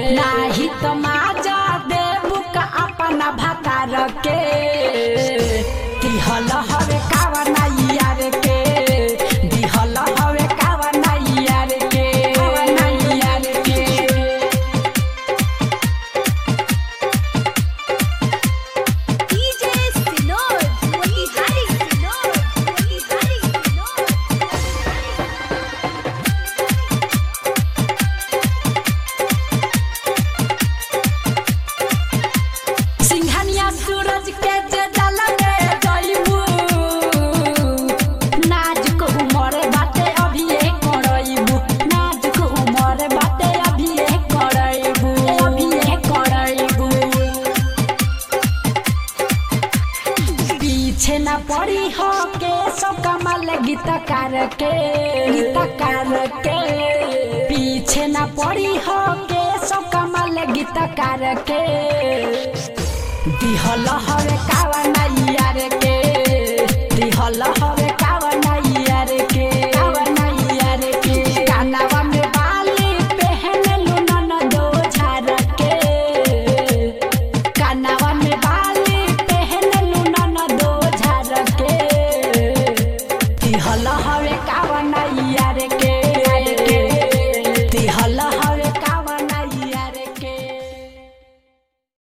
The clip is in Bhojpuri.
नाही तो माजा देबू का अपना भतार के दिहल हवे कावा नाई यार के दिहल हवे कावा नाई यार के कावा नाई यार के DJ Sinod, Motihari Sinod, Motihari Sinod. Singhania सूरज के जे जल में जइबू नाजुक उमर बाटे अभी ए करइबू नाजुक उमर बाटे अभी ए करइबू अभी ए करइबू पीछे न पड़ी हो के सब कमल गीतकार के गीतकार के पीछे न पड़ी हो के सब कमल गीतकार के दिहल हवे कावा ना